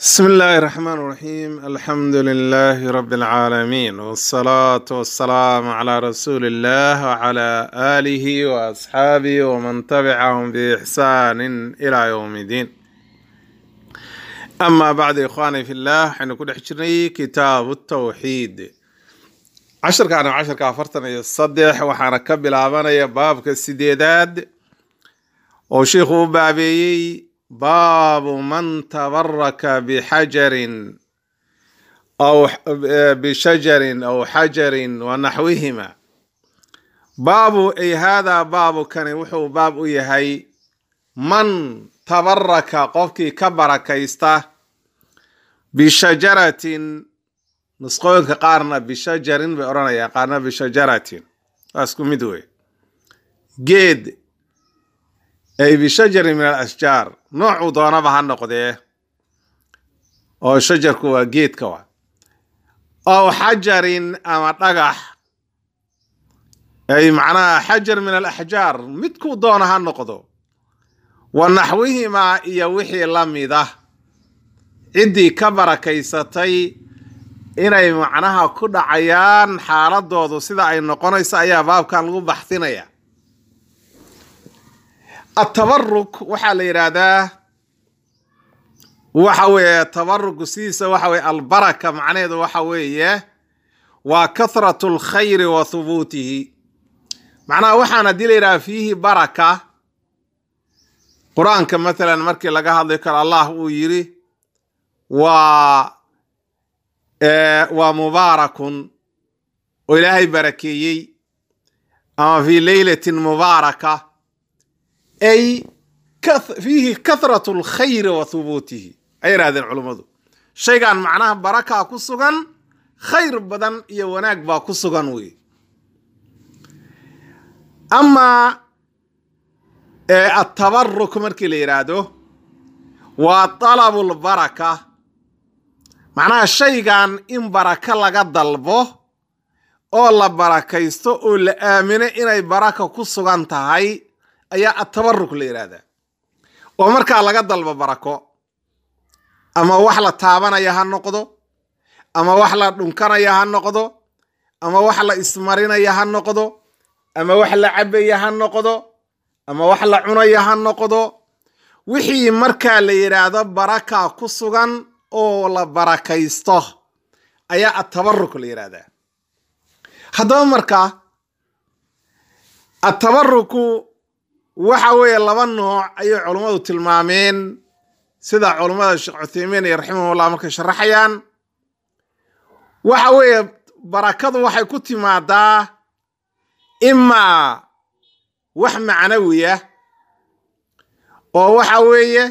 بسم الله الرحمن الرحيم الحمد لله رب العالمين والصلاة والسلام على رسول الله وعلى آله وأصحابه ومن تبعهم بإحسان إلى يوم الدين أما بعد إخواني في الله حين كنا حجرني كتاب التوحيد عشر كان عشر كافرتنا يصدح وحنا كبل عبانا باب كالسديداد وشيخ بابي باب من تبرك بحجر أو بشجر أو حجر ونحوهما باب أي هذا باب كان وحو باب يهي من تبرك قفكي كبرك يستا بشجرة نسقوك قارنا بشجر بأرانا يا قارنا بشجرة أسكو مدوي جيد ay bishajari min alashjaar noocuu doonaba ha noqdee oo shajarku waa geedka wa aw xajarin ama dhagax ay macnaha xajar min alaxjaar midkuu doona ha noqdo wa naxwihimaa iyo wixii la mida ciddii ka barakaysatay inay macnaha ku dhacayaan xaaladoodu sida ay noqonayso ayaa baabkan lagu baxsinaya atabaruk waxaa la yidhaahdaa waxa weeye tabaruku sidiisa waxa weye albaraka macnaheedu waxa weeye waa kathratu lkhayri wa hubuutihi macnaha waxaan haddii la yidhaha fiihi baraka qur-aanka mathalan markii laga hadli karo allah uu yiri waa waa mubaarakun oo ilaahay barakeeyey ama fii leylatin mubaaraka ay fiihi kathratu lkhayri wa hubuutihi ay yidhahdeen culummadu shaygan macnaha barakaa ku sugan khayr badan iyo wanaag baa ku sugan wey amaa atabaruk markii la yidhaahdo waa talabu lbaraka macnaha shaygan in baraka laga dalbo oo la barakaysto oo la aamino inay baraka ku sugan tahay ayaa atabaruk la yidhaahdaa oo markaa laga dalbo barako ama wax la taabanaya ha noqdo ama wax la dhunkanaya ha noqdo ama wax la ismarinaya ha noqdo ama wax la cabaya ha noqdo ama wax la cunaya ha noqdo wixii markaa la yidhaahdo baraka ku sugan oo la barakaysto ayaa atabaruk la yidhaahdaa haddaba markaa atabaruku waxa weeye laba nooc ayay culummadu tilmaameen sida culummada sheekh cuthaymiin iyo raximahullah markay sharaxayaan waxa weeye barakadu waxay ku timaadaa imaa wax macnawiya oo waxa weeye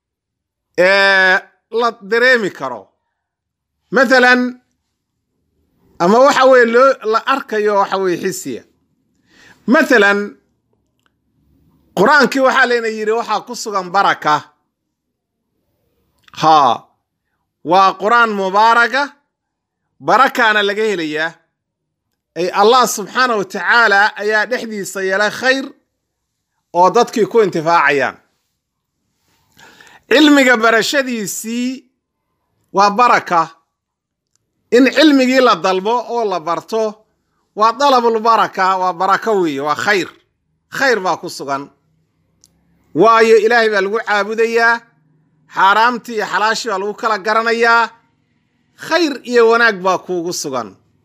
la dareemi karo mathalan ama waxa weye loo la arkayo waxa weye xisiya mathalan qur-aankii waxaa layna yidhi waxaa ku sugan baraka haa waa qur-aan mubaaraka barakaana laga helayaa ay allah subxaana wa tacaala ayaa dhexdiisa yeelay khayr oo dadkii ku intifaacayaan cilmiga barashadiisii waa baraka in cilmigii la dalbo oo la barto waa dalabulbaraka waa barako weeye waa khayr khayr baa ku sugan waayo ilaahay baa lagu caabudayaa xaaraamtii iyo xalaashii baa lagu kala garanayaa khayr iyo wanaag baa kuugu sugan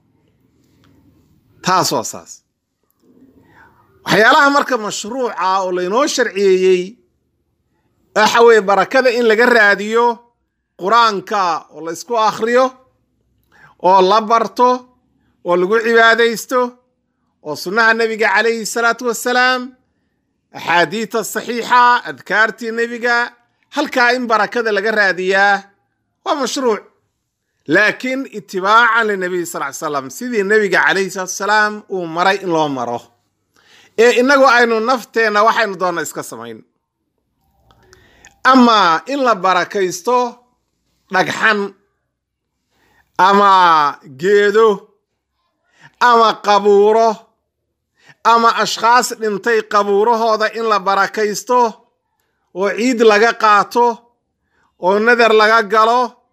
taas waa saas waxyaalaha marka mashruuca oo laynoo sharciyeeyey waxa weeye barakada in laga raadiyo qur-aanka oo la ysku akhriyo oo la barto oo lagu cibaadaysto oo sunnaha nebiga calayhi salaatu wassalaam axaadiita saxiixa adkaartii nebiga halkaa in barakada laga raadiyaa waa mashruuc laakiin itibaacan linabiy sal ly slam sidii nebiga calayhi salatu wasalaam uu maray in loo maro ee innagu aynu nafteenna waxaynu doonna iska samayn amaa in la barakaysto dhagxan ama geedo ama qabuuro ama ashkhaas dhintay qabuurahooda in la barakaysto oo ciid laga qaato oo nadar laga galo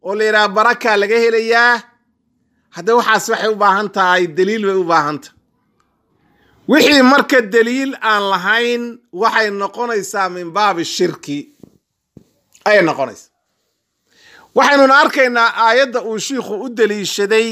oo la yidhaha barakaa laga helayaa hadda waxaas waxay u baahan tahay daliil bay u baahan tahay wixii marka daliil aan lahayn waxay noqonaysaa min baabi shirki ayay noqonaysaa waxaynuna arkaynaa aayadda uu shiikhu u daliishaday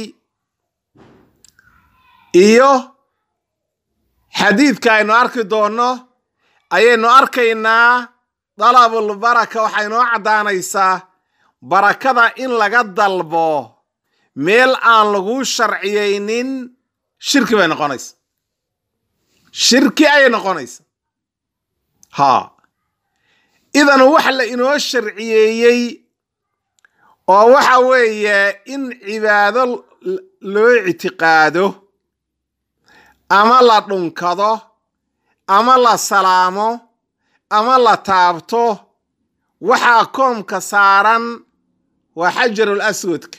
iyo xadiidka aynu arki doonno ayaynu arkaynaa dalabul baraka waxay noo caddaanaysaa barakada in laga dalbo meel aan laguu sharciyeynin shirki bay noqonaysa shirki ayay noqonaysa haa idan wax la inoo sharciyeeyey oo waxa weeye in cibaado loo ictiqaado ama la dhunkado ama la salaamo ama la taabto waxaa koomka saaran waa xajarul aswadka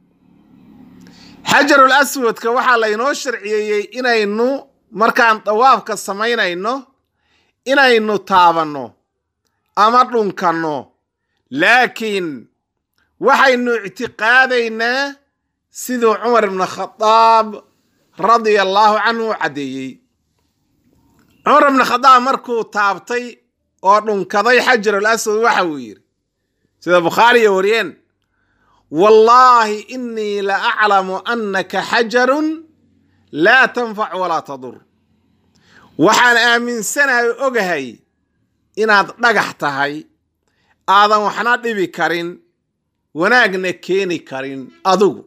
xajarul aswadka waxaa laynoo sharciyeeyey inaynu markaan dawaafka samaynayno inaynu taabanno ama dhunkanno laakiin waxaynu ictiqaadaynaa siduu cumar ibnu khadaab radia allaahu canhu u caddeeyey cumar ibnu khadaab markuu taabtay oo dhunkaday xajarul aswad waxa uu yidhi sida bukhaariya wariyeen wallaahi innii la aclamu annaka xajarun laa tanfac walaa tadur waxaan aaminsanahay o ogahay inaad dhagax tahay aadan waxna dhibi karin wanaagna keeni karin adigu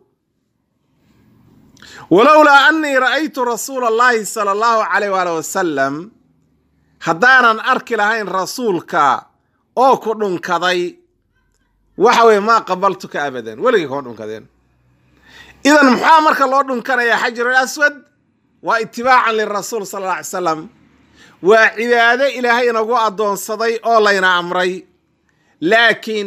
walowlaa annii ra'aytu rasuula allaahi sala allahu calayh waali wasalam haddaanan arki lahayn rasuulka oo ku dhunkaday waxa weye maa qabaltuka abadan weligay kuma dhunkadeen idan maxaa marka loo dhunkanayaa xajarul aswad waa itibaacan lirasuul sala alla alay salam waa cibaado ilaahay inagu addoonsaday oo layna amray laakiin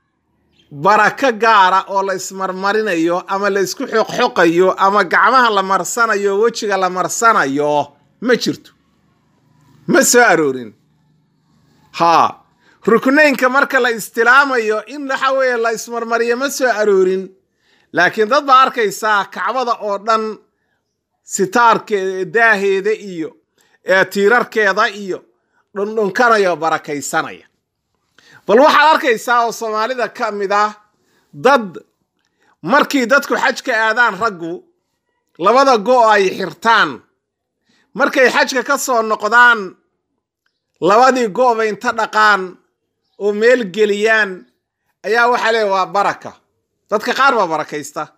barako gaara oo la ismarmarinayo ama la isku xoqxoqayo ama gacmaha la marsanayo wejiga la marsanayo ma jirto ma soo aroorin haa ruknaynka marka la istilaamayo in waxa weeye la ismarmariyo ma soo aroorin laakiin dad baa arkaysaa kacbada oo dhan sitaarkeeda daaheeda iyo tiirarkeeda iyo dhundhunkanaya oo barakaysanaya bal waxaad arkaysaa oo soomaalida ka mid ah dad markii dadku xajka aadaan raggu labada go' ay xirtaan markay xajka ka soo noqdaan labadii go'ba inta dhaqaan oo meel geliyaan ayaa waxaa leeya waa baraka dadka qaar baa barakaysta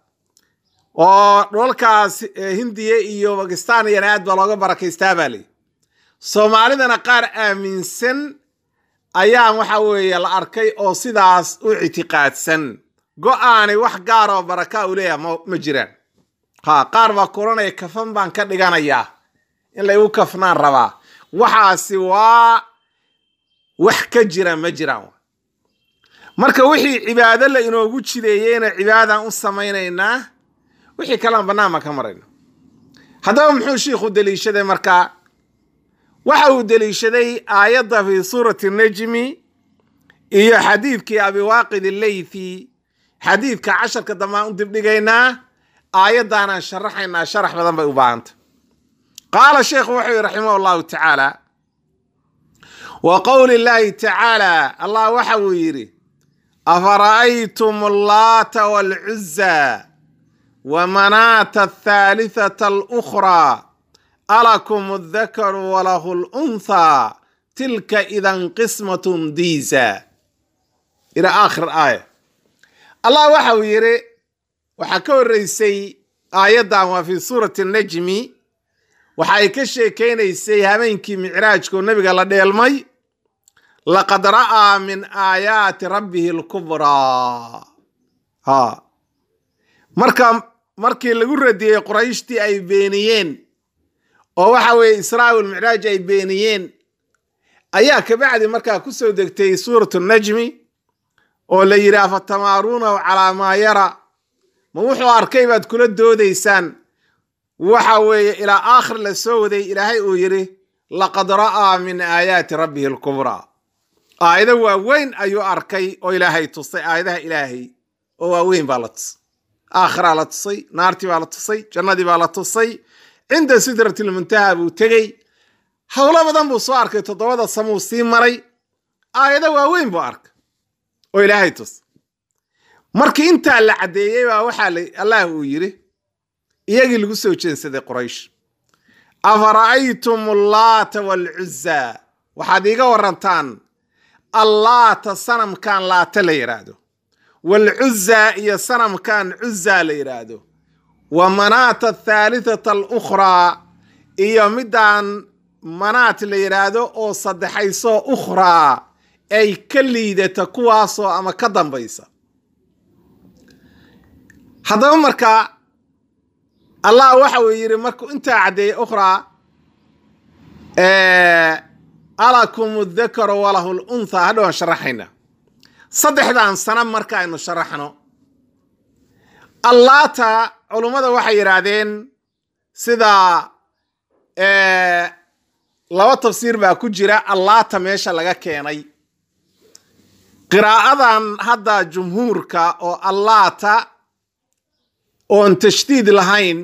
oo dholalkaas hindiya iyo bakistan iyana aad baa looga barakaystaa baa leeyi soomaalidana qaar aaminsan ayaan waxa weeye la arkay oo sidaas u ictiqaadsan go-aanay wax gaar oo baraka u leeyaha ma jiraan ha qaar baa kuranaya kafan baan ka dhiganayaa in laygu kafnaan rabaa waxaasi waa wax ka jira ma jiraan marka wixii cibaado la inoogu jideeyeyna cibaadaan u samaynaynaa wixii kalean bannaan baan ka marayna haddaba muxuu shiikhu deliishaday markaa waxa uu deliishaday aayadda fi suurati najmi iyo xadiidkii abiwaaqid illeythi xadiidka casharka dambaan u dibdhigaynaa aayaddaanaan sharaxaynaa sharax badan bay u baahanta qaala sheekhu wuxuu yihi raximah allahu tacaala wa qowli llaahi tacaala allah waxa uu yidhi afara'aytum allaata waalcuzza wa manaata athaalithata alukhraa alakum aldakaru walahu lunthaa tilka idan qismatun diisa ila aakhir aaya allah waxa uu yidhi waxaa ka horreysay aayaddan waa fi suurati najmi waxa ay ka sheekaynaysay habeenkii micraajka oo nebiga la dheelmay laqad ra'aa min aayaati rabbihi alkubraa ha marka markii lagu radiyey qurayshtii ay beeniyeen oo waxa weeye israa walmicraaj ay beeniyeen ayaa kabacdi markaa ku soo degtay suuratu najmi oo la yidhi afatamaaruunahu calaa maa yara ma wuxuu arkay baad kula doodaysaan waxa weeye ilaa aakhir la soo waday ilaahay uu yidhi laqad ra'aa min aayaati rabbihi alkubraa aayado waaweyn ayuu arkay oo ilaahay tustay aayadaha ilaahay oo waaweyn baa la tusay aakhiraa la tusay naartii baa la tusay jannadii baa la tusay cinda sidratilmuntaha buu tegey howlo badan buu soo arkay toddobada samuu sii maray aayado waaweyn buu arkay oo ilaahay tus markii intaa la caddeeyey baa waxaa allah uu yidhi iyagii lagu soo jeensaday quraysh afara'aytum allaata waalcuzza waxaad iiga warantaan allaata sanamkan laata la yidhaahdo waalcuzza iyo sanamkan cuzza la yidhaahdo wa manaata athaalithata alukhraa iyo midaan manaat la yidhaahdo oo saddexaysoo ukhraa ay ka liidata kuwaasoo ama ka dambaysa haddaba markaa allah waxa uu yidhi markuu intaa caddeeyey ukhraa alakum dhakaru walahu luntha hadhowaan sharaxayna saddexdan sana marka aynu sharaxno allaata culummada waxay yidhaahdeen sida laba tafsiir baa ku jira allaata meesha laga keenay qiraa'adan hadda jumhuurka oo allaata oon tashdiid lahayn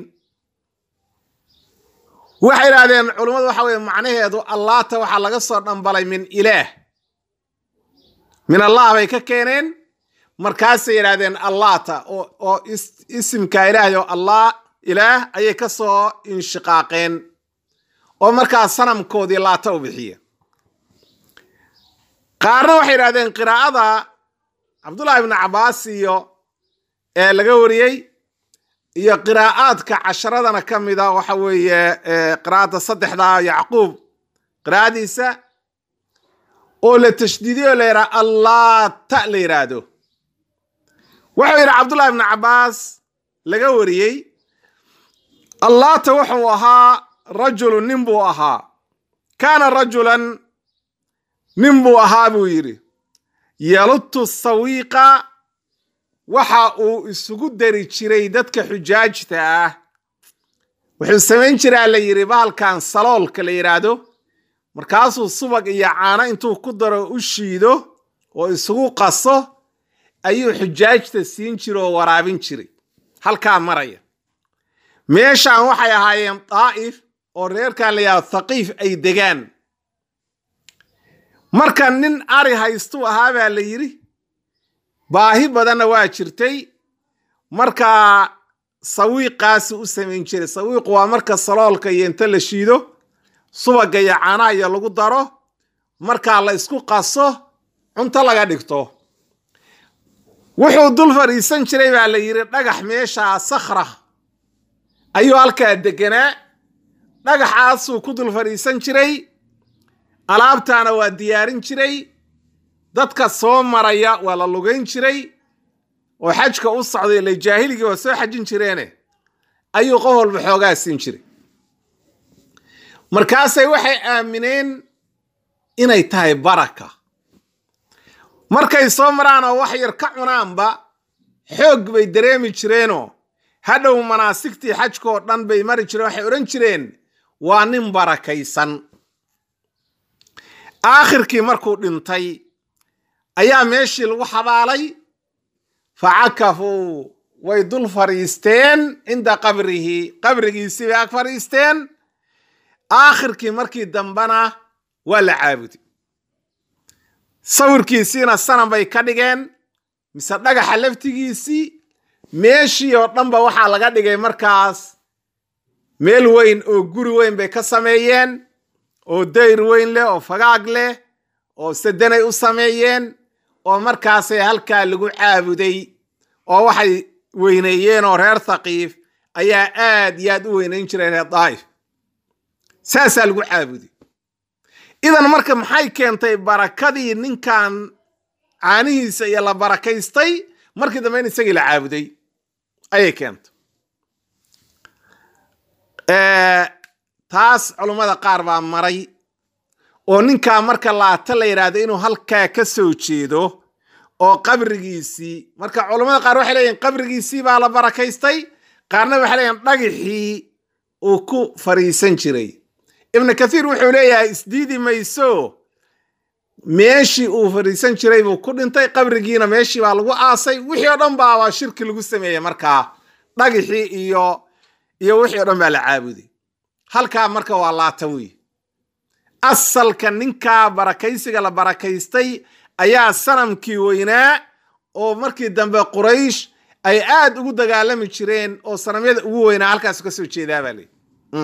waxay idhahdeen culummadu waxa weye macnaheedu allaata waxaa laga soo dhambalay min ilaah min allah bay ka keeneen markaasay yidhahdeen allaata oo isimka ilaahay oo allah ilaah ayay ka soo inshiqaaqeen oo markaa sanamkoodii laata u bixiya qaarna waxay yidhahdeen qiraa'ada cabdullahi ibnu cabbaas iyo ee laga wariyey iyo qiraa'aadka casharadana ka mida waxa weeye qiraa'ada saddexda yacquub qiraa'adiisa oo la tashdiidiyo la yidhaha allaata la yidhaahdo wuxuu yidhi cabdullahi ibnu cabbaas laga wariyey allaata wuxuu ahaa rajulu nin buu ahaa kaana rajulan nin buu ahaa buu yidhi yalutu sawiiqa waxa uu isugu dari jiray dadka xujaajta ah wuxuu samayn jiraa la yidhi bahalkan saloolka la yidhaahdo markaasuu subag iyo caano intuu ku daro u shiido oo isugu qaso ayuu xujaajta siin jira oo waraabin jiray halkaa maraya meeshaan waxay ahaayeen daa'if oo reerkan la yidhahdo thaqiif ay degaan marka nin ari haystuu ahaa baa la yidhi baahi badanna waa jirtay markaa sawiiqaasi u samayn jiray sawiiqu waa marka saloolka iyo inta la shiido subaga iyo caanaha iyo lagu daro markaa la isku qaso cunto laga dhigto wuxuu dul fadhiisan jiray baa la yidhi dhagax meeshaa sakhra ayuu halkaa deganaa dhagaxaasuu ku dul fadhiisan jiray alaabtaana waa diyaarin jiray dadka soo maraya waa la lugayn jiray oo xajka u socday ila jaahiligii waa soo xajin jireene ayuu qof walba xoogaa siin jiray markaasay waxay aamineen inay tahay baraka markay soo maraan oo wax yar ka cunaanba xoog bay dareemi jireenoo hadhow manaasigtii xajkaoo dhan bay mari jireen waxay odhan jireen waa nin barakaysan aakhirkii markuu dhintay ayaa meeshii lagu xabaalay fa cakafuu way dul fadhiisteen cinda qabrihi qabrigiisii bay ag fadhiisteen aakhirkii markii dambena waa la caabuday sawirkiisiina sanan bay ka dhigeen mise dhagaxa laftigiisii meeshii oo dhanba waxaa laga dhigay markaas meel weyn oo guri weyn bay ka sameeyeen oo dayr weyn leh oo fagaag leh oo sadanay u sameeyeen oo markaasay halkaa lagu caabuday oo waxay weyneeyeen oo reer thaqiif ayaa aad iyo aad u weynayn jireen ee daa'if saasaa lagu caabuday idan marka maxay keentay barakadii ninkan caanihiisa iyo la barakaystay markii dambe in isagii la caabuday ayay keentay taas culummada qaar baa maray oo ninkaa marka laata la yidhaahdo inuu halkaa ka soo jeedo oo qabrigiisii marka culummada qaar waxay leeyihin qabrigiisii baa la barakaystay qaarna waxay leeyihin dhagixii uu ku fariisan jiray ibnu kathiir wuxuu leeyahay isdiidi mayso meeshii uu fadhiisan jiray buu ku dhintay qabrigiina meeshii baa lagu aasay wixii oo dhan baaba shirki lagu sameeyey markaa dhagixii iyo iyo wixii o dhan baa la caabuday halkaa marka waa laata wey asalka ninkaa barakaysiga la barakaystay ayaa sanamkii weynaa oo markii dambe quraysh ay aad ugu dagaalami jireen oo sanamyada ugu weynaa halkaas ka soo jeedaa baa leyi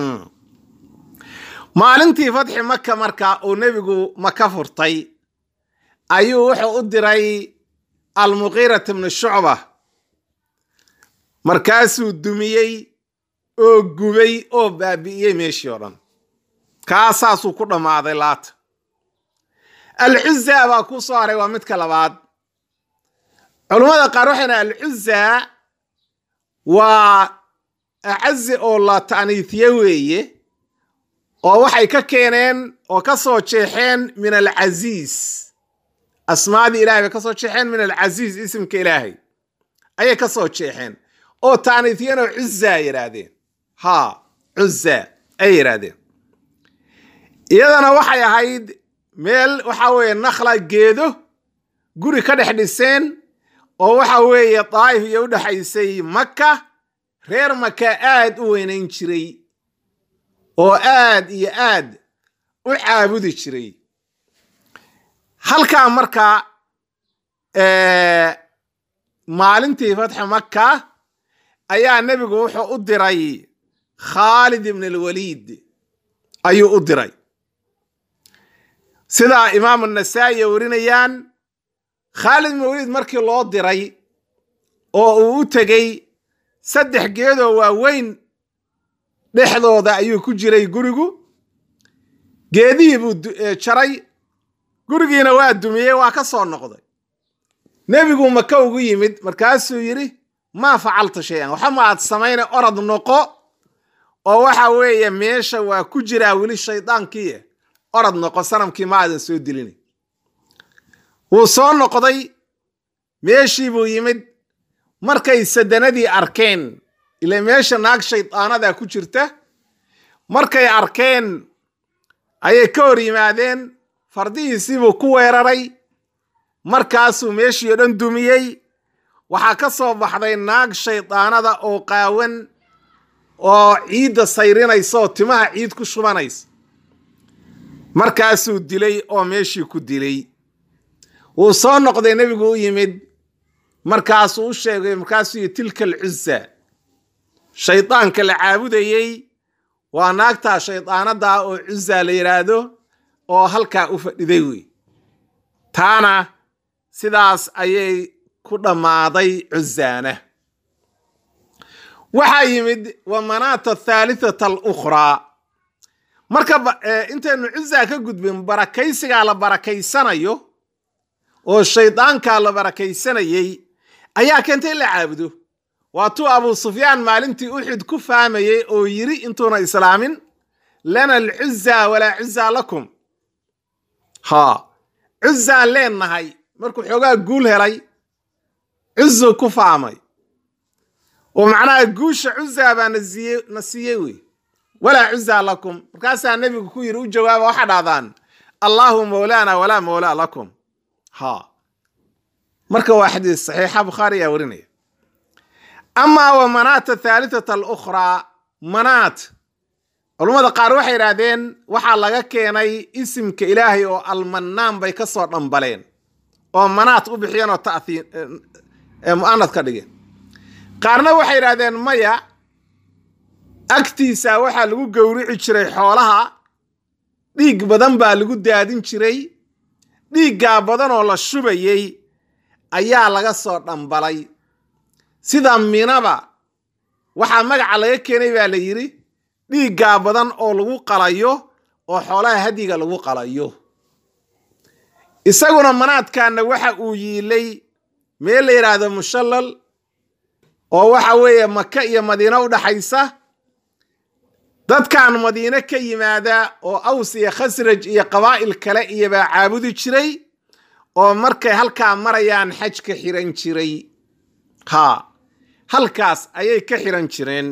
maalintii fatxi maka marka uu nebigu maka furtay ayuu wuxuu u diray almuqiirata bnu shucba markaasuu dumiyey oo gubay oo baabi'iyey meeshii oo dhan kaasaasuu ku dhammaaday laata alcuzaa baa ku soo haray waa midka labaad culummada qaar waxayna alcuzaa waa acazi oo la ta'niifiye weeye oo waxay ka keeneen oo ka soo jeexeen min alcasiis asmaadii ilahay bay ka soo jeexeen min alcasiis isimka ilaahay ayay ka soo jeexeen oo ta'niifiyeen oo cuzaa yidhaahdeen ha cuzaa ay yidhaahdeen iyadana waxay ahayd meel waxa weeye nakhla geedo guri ka dhex dhiseen oo waxa weeye daa'if iyo u dhexaysay maka reer maka aad u weynayn jiray oo aad iyo aad u caabudi jiray halkaa marka maalintii fatxi maka ayaa nebigu wuxuu u diray khaalid ibn alwaliid ayuu u diray sidaa imaamu nasaa'i ay warinayaan khaalid ibn waliid markii loo diray oo uu u tegey saddex geedoo waaweyn dhexdooda ayuu ku jiray gurigu geedihii buu jaray gurigiina waa dumiyey waa ka soo noqday nebigu maka ugu yimid markaasuu yidhi maa facalta shay-an waxa ma aad samayna orad noqo oo waxa weeye meesha waa ku jiraa weli shaydaankii orad noqo sanamkii ma aadan soo dilin wuu soo noqday meeshii buu yimid markay sadanadii arkeen ila meesha naag shaydaanadaa ku jirta markay arkeen ayay ka hor yimaadeen fardihiisiibuu ku weeraray markaasuu meeshii oo dhan dumiyey waxaa ka soo baxday naag shaydaanada oo qaawan oo ciidda sayrinaysa oo timaha ciid ku shubanaysa markaasuu dilay oo meeshii ku dilay wuu soo noqday nebigu u yimid markaasuu u sheegay markaasuu yii tilka alcuza shaydaanka la caabudayey waa naagtaa shaydaanadaa oo cuza la yidhaahdo oo halkaa u fadhiday wey taana sidaas ayay ku dhammaaday cuzaana waxaa yimid wa manaata athaalitata alukhraa marka intaynu cuzaa ka gudbin barakaysigaa la barakaysanayo oo shaydaankaa la barakaysanayey ayaa keentay in la caabudo waatuu abuu sufyaan maalintii uxud ku fahmayey oo yiri intuuna islaamin lana alcuzaa walaa cuzaa lakum ha cuzaan leennahay markuu xoogaa guul helay cuzu ku faamay oo macnaha guusha cuzaa baa nasiiye na siiyey wey walaa cuzaa lakum markaasaa nebigu ku yidhi u jawaaba waxaa dhahdaan allaahu mawlaana walaa mawlaa lakum ha marka waa xadiis saxiixa bukhaari ayaa warinaya amaa wa manaata thaalitata alukhraa manaat culummada qaar waxay idhaahdeen waxaa laga keenay isimka ilaahay oo almannaan bay ka soo dhambaleen oo manaat u bixiyeen oo tahiin mu'anad ka dhigeen qaarna waxay idhahdeen maya agtiisa waxaa lagu gowrici jiray xoolaha dhiig badan baa lagu daadin jiray dhiiggaa badan oo la shubayey ayaa laga soo dhambalay sida minaba waxaa magaca laga keenay baa la yidhi dhiiggaa badan oo lagu qalayo oo xoolaha hadiga lagu qalayo isaguna manaadkaana waxa uu yiilay meel la yidhaahdo mushallal oo waxa weeye maka iyo madiine u dhaxaysa dadkan madiine ka yimaada oo aws iyo khasraj iyo qabaa'il kale iyo baa caabudi jiray oo markay halkaa marayaan xaj ka xiran jiray ha halkaas ayay ka xiran jireen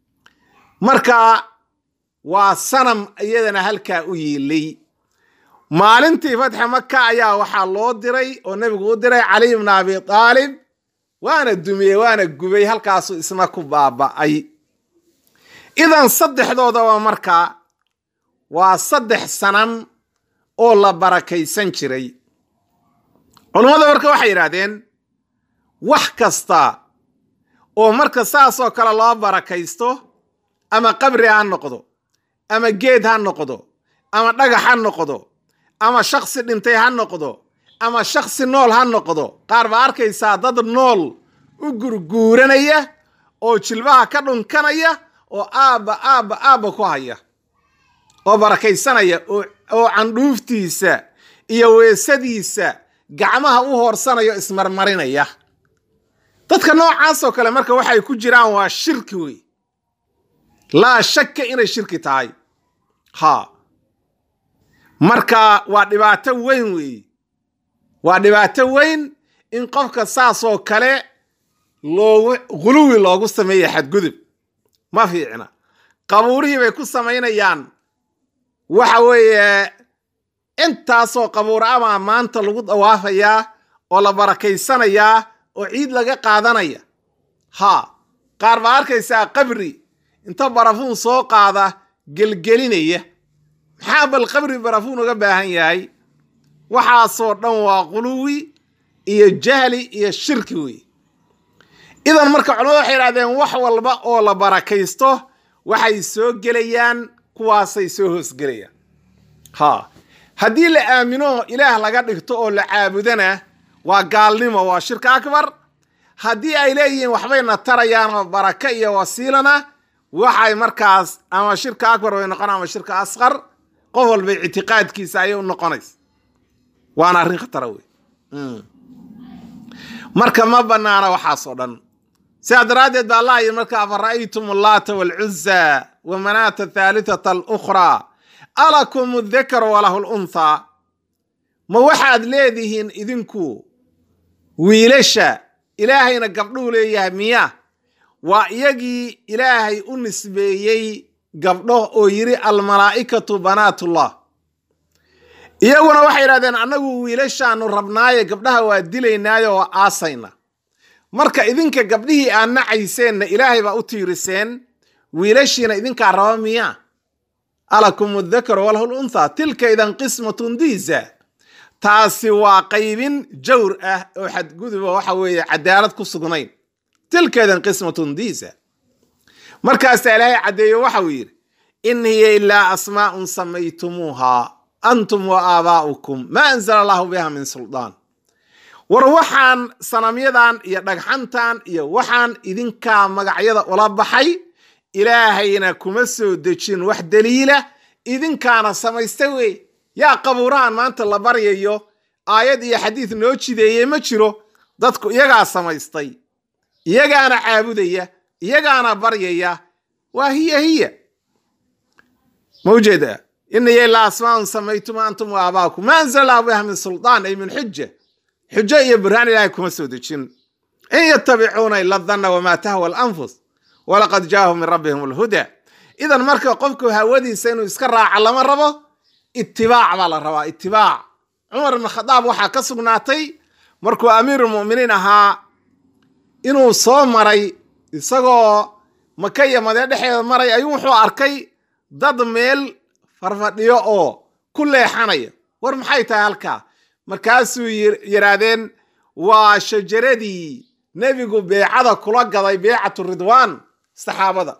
marka waa sanam iyadana halkaa u yiilay maalintii fatxa maka ayaa waxaa loo diray oo nebigu u diray caliy bna abi aalib waana dumiyey waana gubay halkaasuu isna ku baaba'ay idan saddexdoodaba markaa waa saddex sanan oo la barakaysan jiray culummada marka waxay yidhaahdeen wax kasta oo marka saasoo kale loo barakaysto ama qabri ha noqdo ama geed ha noqdo ama dhagax ha noqdo ama shaksi dhintay ha noqdo ama shaksi nool ha noqdo qaar baa arkaysaa dad nool u gurguuranaya oo jilbaha ka dhunkanaya oo aabba aabba aabba ku haya oo barakaysanaya oo candhuuftiisa iyo weesadiisa gacmaha u hoorsanayo ismarmarinaya dadka noocaasoo kale marka waxay ku jiraan waa shirki wey laa shakka inay shirki tahay ha marka waa dhibaato weyn weeye waa dhibaato weyn in qofka saasoo kale loogu guluwi loogu sameeya xadgudub ma fiicna qabuurihii bay ku samaynayaan waxa weeye intaasoo qabuur amaa maanta lagu dawaafayaa oo la barakaysanayaa oo ciid laga qaadanaya ha qaar baa arkaysaa qabri inta barafuun soo qaada gelgelinaya maxaa bal qabri barafuun uga baahan yahay waxaasoo dhan waa quluwi iyo jahli iyo shirki wey idan marka culamadu waxay idhahdeen wax walba oo la barakaysto waxay soo gelayaan kuwaasay soo hoosgelayaan ha haddii la aamino ilaah laga dhigto oo la caabudana waa gaalnimo waa shirka akbar haddii ay leeyihiin waxbayna tarayaan oo baraka iyo wasiilana waxay markaas ama shirka akbar bay noqon ama shirka asqar qof walba ictiqaadkiisa ayay u noqonaysa waana arrin khatara wey marka ma banaana waxaasoo dhan sidaa daraaddeed ba allah yidhi marka afara'aytum allaata waalcuza wa manaata athaalitata alukhraa alakum adakar walahu lunthaa ma waxaad leedihiin idinku wiilasha ilaahayna gabdhuhu leeyahay miya waa iyagii ilaahay u nisbeeyey gabdho oo yidhi almalaa'ikatu banaatullah iyaguna waxay yidhahdeen annagu wiilashaanu rabnaaye gabdhaha waa dilaynaayo waa aasayna marka idinka gabdhihii aad nacayseenna ilaahay baa u tiiriseen wiilashiina idinkaa raba miya alakum adakaru walahu lunthaa tilka idan qismatun diisa taasi waa qaybin jawr ah oo xadguduba waxa weeye cadaalad ku sugnayn tilka idan qismatun diisa markaasaa ilaahay caddeeyo waxau yidhi in hiya ilaa asmaa'un samaytumuuha antum wa aabaa'ukum maa anzala allahu biha min suldaan war waxaan sanamyadan iyo dhagxantan iyo waxaan idinkaa magacyada ula baxay ilaahayna kuma soo dejin wax daliila idinkaana samaysta wey yaa qabuurahan maanta la baryayo aayad iyo xadiid noo jideeyey ma jiro dadku iyagaa samaystay iyagaana caabudaya iyagaana baryaya waa hiya hiya ma ujeeda inaya ilaa asmaa'un samaytuma antum wa aabaakum ma anzala allahu biha min suldaan ay min xuja xujo iyo burhaan ilaahay kuma soo dejin in yatabicuuna ila danna wamaa tahwa alanfus walaqad jaahum min rabbihim alhuda idan marka qofku hawadiisa inuu iska raaca lama rabo itibaac baa la rabaa itibaac cumar ibn khadaab waxaa ka sugnaatay markuu amiirulmu'miniin ahaa inuu soo maray isagoo maka iyo madee dhexeeda maray ayuu wuxuu arkay dad meel farfadhiyo oo ku leexanaya war maxay tahay halkaa markaasuu yidhaahdeen waa shajaradii nebigu beecada kula gaday beecatu ridwaan saxaabada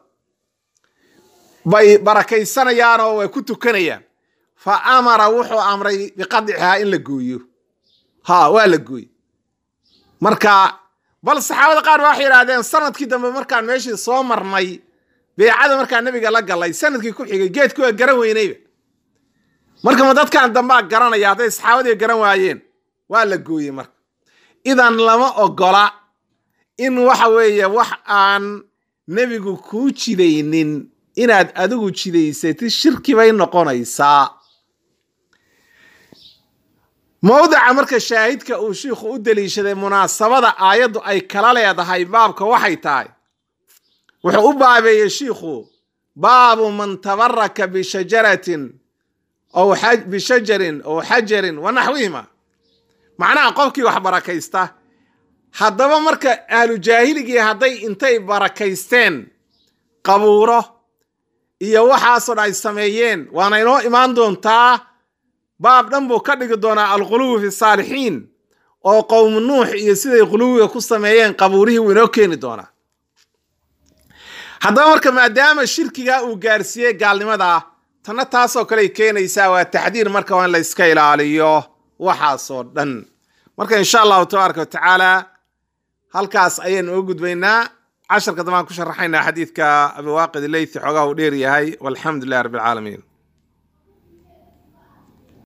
bay barakaysanayaan oo way ku tukanayaan fa amara wuxuu amray biqadcihaa in la gooyo ha waa la gooye marka bal saxaabada qaar ba waxay yidhahdeen sanadkii dambe markaan meeshii soo marnay beecada markaa nebiga la galay sanadkii ku xigay geedku waa garan weynayba marka ma dadkan dambaa garanaya hadday saxaabadii garan waayeen waa la gooyey marka idan lama ogola in waxa weeye wax aan nebigu kuu jidaynin inaad adigu jidaysatid shirki bay noqonaysaa mowdica marka shaahidka uu shiikhu u deliishaday munaasabada aayaddu ay kala leedahay baabka waxay tahay wuxuu u baabeeyey shiikhu baabu man tabaraka bishajaratin ow bishajarin ow xajarin wa naxwihima macnaha qofkii wax barakaysta haddaba marka ahlu jaahiligii hadday intay barakaysteen qabuuro iyo waxaasoo dhan ay sameeyeen waana inoo imaan doontaa baab dhan buu ka dhigi doonaa alquluwi fi saalixiin oo qowmu nuux iyo siday quluwiga ku sameeyeen qabuurihii wuu inoo keeni doonaa haddaba marka maadaama shirkigaa uu gaarsiiyey gaalnimadaa tanna taasoo kale ay keenaysaa waa taxdiir marka waa in la iska ilaaliyo waxaasoo dhan marka insha allahu tabaaraka wa tacaala halkaas ayaynu uga gudbaynaa casharka dambaan ku sharaxaynaa xadiidka abiwaaqid leythi xoogaa uu dheer yahay walxamdu lilah rabbi alcaalamiin